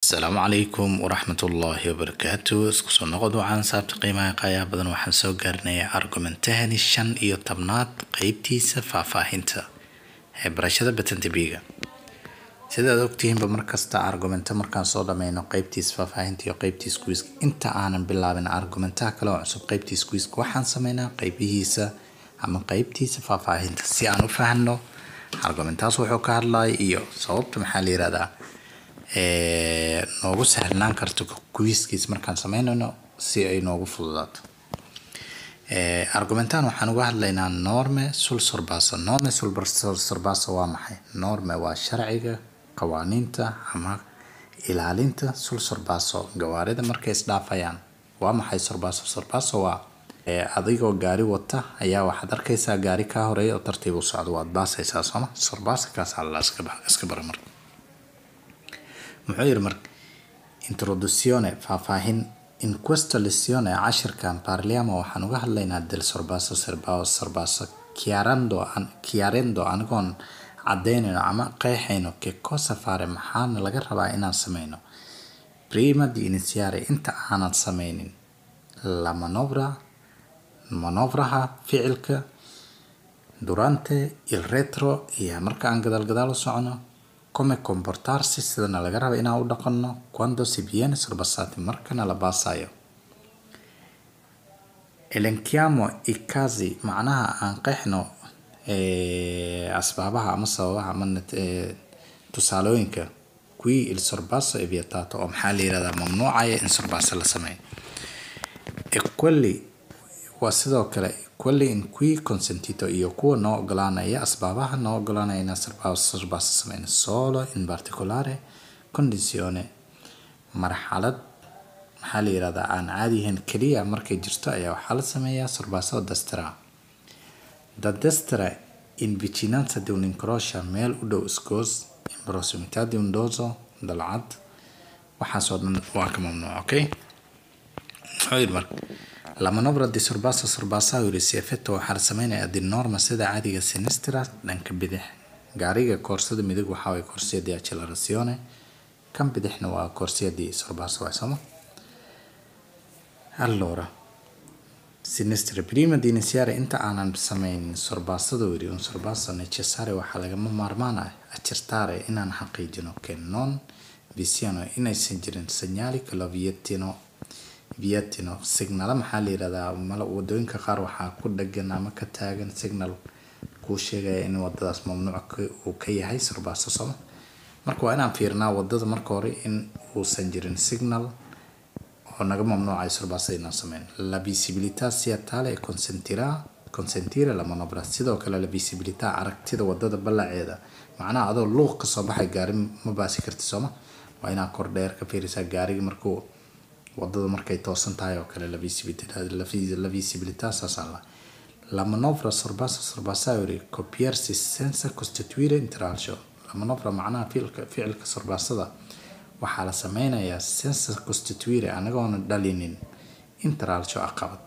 asalaamu calaykum waraxmat ullaahi wabarakaatu isku soo noqod waxaan saabta qiimaha qaayaa badan waxaan soo gaarnay argumentahani shan iyo tobnaad qeybtiisa faahfaahinta ee barashada batantabiga sidaad ogtihiinba markasta argumento markaan soo dhameyno qeybtiisa faahfaahinta iyo qeybtiisa kuiska inta aanan bilaabin argumentaha kale oo cusub qeybtiisa kuiska waxaan sameynaa qeybihiisa ama qeybtiisa faahfaahinta si aan u fahno argumentaas wuxuu ka hadlaya iyo sababta maxaa la yirahdaa noogu sahlanaan karto kuiskiis markaan sameynayno si ay noogu fududaato argumentan waxaan uga hadlaynaa norme sul sorbasa norme sul sorbasa waa maxay norme waa sharciga qawaaniinta ama ilaalinta sul sorbaso gawaarida markay isdhaafayaan waa maxay sorbaso sorbaso waa adigoo gaari wata ayaa waxaad arkaysaa gaari kaa horeeya oo tartiib u socdo waad baasaysaa sooma sorbasa kaasaa la iska bara marka muxuu yiri marka introduzione faahfaahin in questa lezione cashirkan parliamo waxaan uga hadlaynaa del sorbaso serbao sorbaso chiarando chiarendo anigoon cadaynayno ama qeexayno che cosa fare maxaana laga rabaa inaan sameyno prima di iniziare inta aanan sameynin la manovra manovraha ficilka durante il retro iyo marka aan gadaal gadaal u socono come comportarsi sidana laga raba inaan u dhaqanno quando si viene sorbasati markana la baasayo elenchiamo i casi macnaha aan qeexno asbaabaha ama sababaha ama tusaalooyinka qui il sorbaso è vietato oo maxaa la yirahdaa mamnuucaya in sorbaso la sameeyo e quelli waa sidoo kale quelli in cui consentito iyo kuwa noo ogolaanaya asbaabaha noo ogolaanaya inaan sorbaso sameyno solo in particolare condizione marxalad maxaa la yirahdaa aan caadi ahayn keliya markay jirto ayaa waxaa la sameeyaa sorbaso destra da destra in vicinanza di un incrocia meel u dhow isgoos in prossimità di un doso dalcad waxaasoo dhan waa ka mamnuuc okay muxuu yiri marka la manovra di sorbaso sorbasa yiri si effetto waxaa la sameynayaa di norma sida caadiga sinistra dhanka bidix gaariga koorsada midig waxaa way corsia di accelerazione kan bidixna waa corsia di sorbaso waay sooma allora sinistra prima di iniziare inta aanan sameynin sorbasada yiri un sorbaso necessario waxaa lagama maarmaan ah accertare inaan xaqiijino che non vi siano inaysan jirin segnali che lo vietino vietino signala maxaa la yirahdaa mal wadooyinka qaar waxaa ku dhagan ama ka taagan signal kuu sheegaya in wadadaas mamnuuc uu ka yahay sorbaso sooma marka waa inaan fiirnaa wadada marka hore in uusan jirin signal oo naga mamnuucayo sorbasada inaan sameyn la visibilità sia tale e consentirà consentire la manovra sidoo kale la visibilità aragtida wadada ballaceeda macnaha adoo luuq kasoo baxay gaari ma baasi karti sooma waa inaa kor dheer ka fiirisaa gaariga markuu wadada markay toosan tahay oo kale la visibilità saasaa la la manovra sorbasa sorbasa yiri copiersi senza costituire intralcio la manovra macnaha ficilka ficilka sorbasada waxaa la sameynayaa senza costituire anagoona dhalinin intralcio caqabad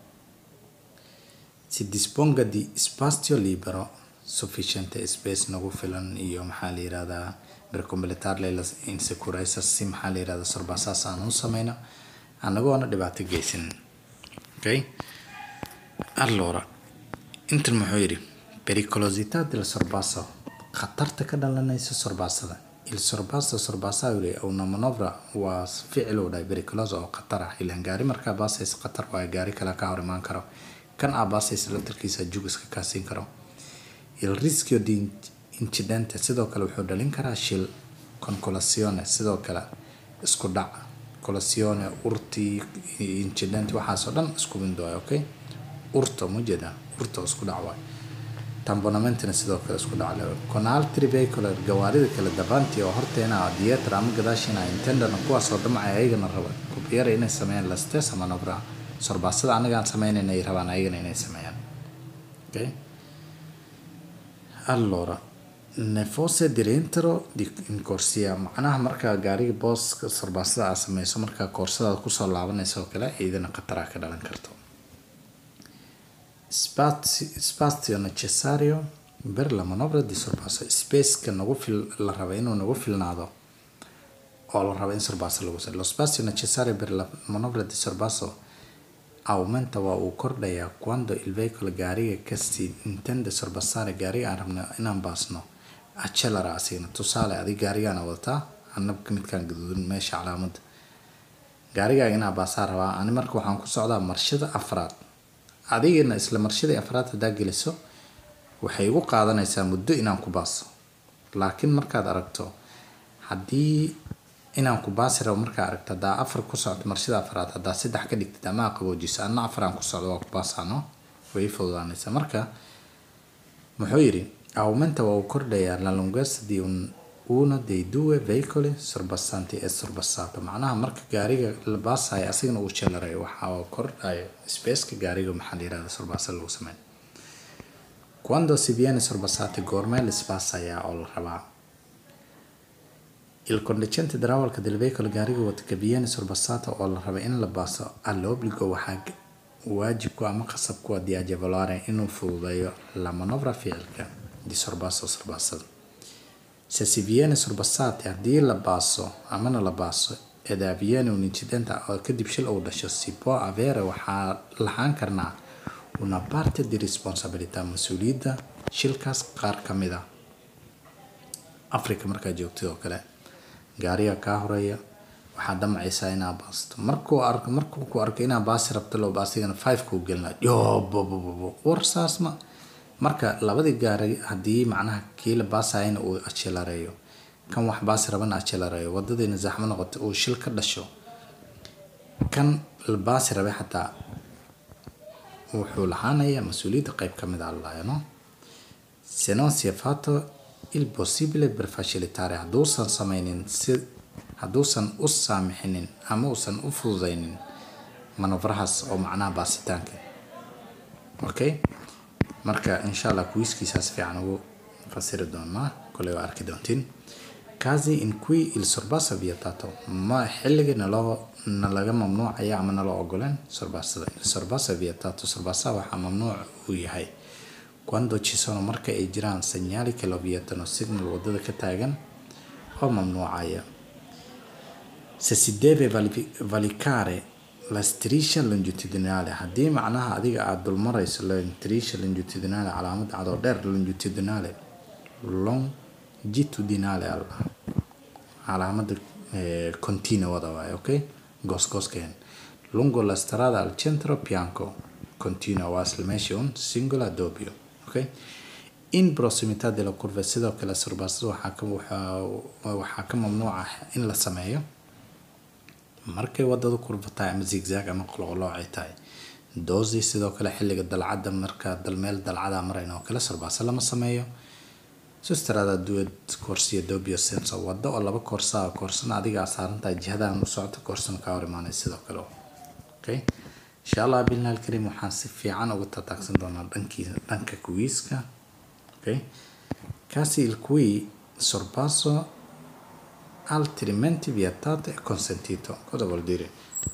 si disponga di spazio libero sufficiente space nagu filan iyo maxaa la yirahdaa per completarle la insicurezza si maxaa la yirahdaa sorbasaas aan u sameyno anagoona dhibaato geysan okay allora intan muxuu yidhi pericolosità del sorbaso khatarta ka dhalanaysa sorbasada il sorbaso sorbasa yiri una manovra waa ficil uu dhahay pericoloso oo khatar ah ilaan gaari markaa baasaysa khatar waayo gaari kale ka hor imaan karo kan aa baasaysa latarkiisa jug iska kaasiin karo il rischio di incidente sidoo kale wuxuu dhalin karaa shil concolazione sidoo kale isku dhac colasione urti incident waxaasoo dhan isku mid waay okay urto ma jeeda urto isku dhac waay tambonamentna sidoo kale isku dhac le con altri veicoli gawaarida kale davanti oo horteena dietro ama gadaashina intendana kuwaasoo damcay ayagana raba kubiyara inay sameeyaan la stessa manovra sorbasada anagaan sameynayna ay rabaan ayagana inay sameeyaan okay allora ne fosse di rientro di in corsia macnaha markaa gaariga booska sorbasada aad sameyso markaa koorsadaad kusoo laabanaysa oo kale iyadana khataraa ka dhalan karto spazio necessario per la manovra di sorpasso spaceka nagu fil la raba inuu nagu filnaado oo la rabo in sorbaso lagu sameeyo lo spazio necessario per la manovra di sorbaso aumenta waa uu kordhayaa quando il veicolo gaariga kasi intende sorbassare gaariga aan rabno inaan baasno accelara asigna tusaale adig gaarigaana wadataa anabka midkaan gaduudan meesha calaamada gaarigaaga inaa baasaa rabaa ani marka waxaan ku socdaa marshada afraad adigina isla marshadii afraad haddaa geliso waxay igu qaadanaysaa muddo inaan ku baaso laakiin markaad aragto haddii inaan ku baasi rabo markaa aragto haddaa afar ku socdo marshada afraad haddaa saddex ka dhigtid ama qaboojiso anna afar aan ku socdo waa ku baasaano way fududaanaysaa marka muxuu yidhi aumenta waa uu kordhayaa la lunghezza di un uno dei due veicoli sorbassanti e sorbassato macnaha marka gaariga la baasayo asigana uu jeelarayo waxaa kordhayo spaceka gaariga maxaa la yirahda sorbasa lagu sameyn quando si viene sorbassati goormee la isbaasayaa oo la rabaa il conducente darawalka del veicolo gaariga wata che viene sorbassato oo la raba in la baaso all'obbligo waxaa waajibku ama qasabku di agevolare inuu fududeeyo la manovra ficilka di sorbasso sorbasada se si viene sorbassati haddii la baaso amana la baaso ed avviene un incidente oo kadib shil uu dhasho si può avere waxaa lahaan karnaa una parte di responsabilità mas-uuliyadda shilkaas qaar ka mid a africa markaa joogtid oo kale gaariga kaa horeeya waxaa damcaysaa inaa baasto markuu arko markuu ku arko inaa baasi rabto loo baasigana five kuu gelina yobobobobo war saas ma marka labadii gaari haddii macnaha kii la baasayana uu ajelareeyo kan wax baasi rabana ajelareeyo wadadiina zaxmo noqoto uu shil ka dhasho kan la baasi rabay xataa wuxuu lahaanayaa mas-uuliyadda qeyb ka mid a allayo no se non si è fatto il possibile per facilitare hadduusan sameynin si hadduusan u saamixinin ama uusan u fududeynin manovrahaas oo macnaha baasitaanka okay marka insha allah kuwiiskiisaas fiican ugu fasiri doonaa koley waa arki doontiin casi in cui il sorbasso è vietato ma xilligii naloo nalaga mamnuucaya ama naloo ogoleen sorbasada il sorbasso è vietato sorbasaha waxaa mamnuuc uu yahay quando ci sono marka ay jiraan segnali che lo vietano signal wadada ka taagan oo mamnuucaya se si deve vali- valicare la striscia longitudinale haddii macnaha adiga aada dulmarayso la striscia longitudinale calaamad cadoo dheer longitudinale longitudinale al calaamada eh, continuada waaye ok goosgooskeen lungo la strada al centro bianco continua waa isla meesha un singola doppio ok in proximità della curva sidoo kale surbasada waxaa ka waxaa waxaa ka mamnuuca in la sameeyo markay wadadu kurva tahay ama zigzag ama qoloqoloocay tahay doosi sidoo kale xilliga dalcadda marka dal meel dalcada marayna oo kale sarbaasa lama sameeyo sustrada duwed koorsiya dobio senso wado oo laba koorsaa koorsana adigaa saarantahay jihadan u socoto koorsana kaa hor imaanay sidoo kale okay insha allah bilna alkarim waxaan si fiican uga tataagsan doonaa dhankii dhanka kuwiiska okay casi il cui sorpasso altrimenti vietato e consentito cosa vuol dire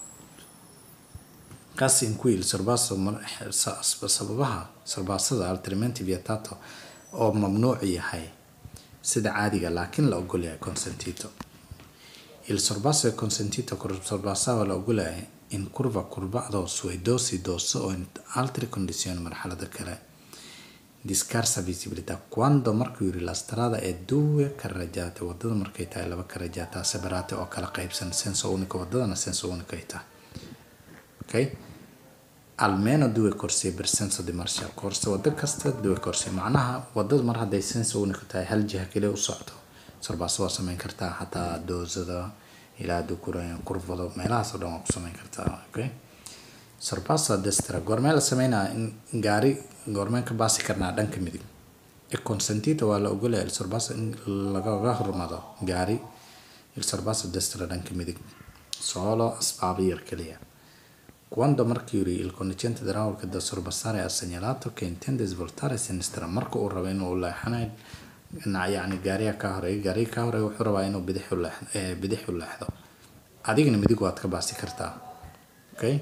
casi in cui il sorbasso mar- sa- sababaha sorbaasada altrimenti vietato oo mamnuuc yahay sida caadiga laakiin la ogol yahay consentito il sorbasso è consentito col sorbassava la ogol yahay in curva curvado sui dosi dosso o in altre condizioni marxalada kale di scarsa visibilità quando markuu yiri la strada è due carreggiate wadada markay tahay laba carreggiata separate oo kala qaybsan senso unico wadadana senso unico ay tahay okay almeno due corsie per senso di marcia corsa wado kasta due corsie macnaha wadada mar hadday senso unico tahay hal jiha kaliya u socdo sorbaas waa sameyn kartaa xataa doosada ilaa dukurayn kurvado meelahaas oo dhan waa ku sameyn kartaa okay sorbasso a destra goormee la sameynaa in gaari goormeen ka baasi karnaa dhanka midig e consentito waa la ogolaya il sorbasso in lagaga hormado gaari il sorbasso a destra dhanka midig solo asbaabo yar keliya quando markii yiri il conducente dell'auto da sorbassare ha segnalato che intende svoltare a sinistra marka uu rabo inuu leexanayo dhinac yacni gaariga ka horeeya gaariga ka horeeya wuxuu rabaa inuu bidix u leexdo eh, bidix u leexdo adigana midig waad ka baasi kartaa okay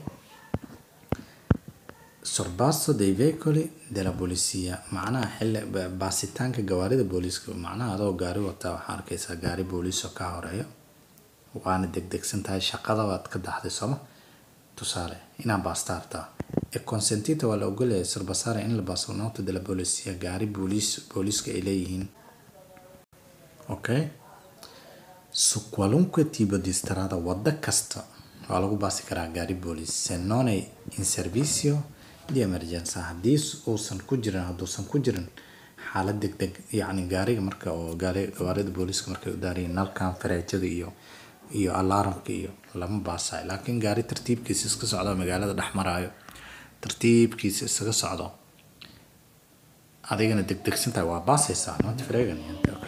sorbasso dei veicoli della polizia macnaha xilli ba- baasitaanka gawaarida booliiska macnaha adoo gaari wataa waxaa arkaysaa gaari booliis oo kaa horeeyo waana degdegsan tahay shaqada waad ka daxday sooma tusaale inaa baasta hartaa e consentita waa la ogolyahay sorbasara in la baaso nota de la polisia gaari booliis booliiska ay leeyihiin okay su qualunque tipo di strada waddo kasta waa lagu baasi karaa gaari booliis se non è in servizio di emergenza haddii uusan ku jirin hadduusan ku jirin xaalad degdeg yacni gaariga marka oo gaari gawaarida booliiska markay u daarayeen nalkan fareejada iyo iyo alaaramka iyo lama baasayo laakiin gaari tartiibkiisa iska socdo magaalada dhex maraayo tartiibkiisa isaga socdo adigana degdegsantahay waa baasaysaa not fregan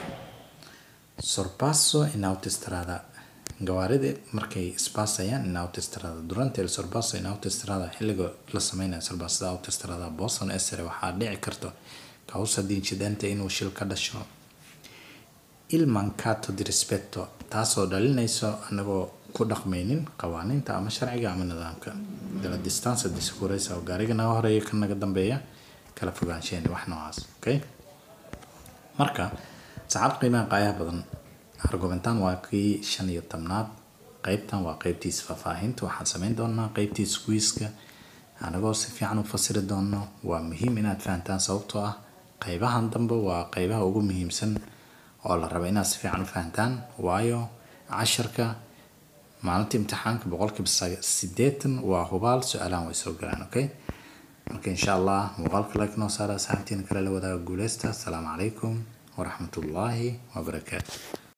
sorpasso in autostrada gawaarida markay isbaasayaan in autostrada durante il sorpasso in autostrada xilliga la sameynayo sorpassada autostrada boston esere waxaa dhici karto causa di incidente inuu shil ka dhasho il mancato di rispetto taasoo dhalinayso anagoo ku dhaqmaynin qawaaniinta ama sharciga ama nidaamka dela distanza di sicurezza oo gaariga naga horeeya ka naga dambeeya kala fogaansheeni wax noocaas okay marka saxaabta qiimaha qaayaha badan argumentan waa kii shan iyo tobnaad qeybtan waa qeybtiisa faahfaahinta waxaan sameyn doonaa qeybtiisa kuiska anagoo si fiican u fasiri doono waa muhiim inaad fahantaan sababtoo ah qeybahan dambe waa qeybaha ugu muhiimsan oo la raba inaad si fiican u fahantaan waayo casharka maalinta imtixaanka boqolkiiba sideetan waa hubaal su-aalahan way soo galaan okay marka insha allah muuqaalka like noo saara asxaabtiina kale la wadaaga guuleysta asalaamu calaykum waraxmatullaahi wabarakaatu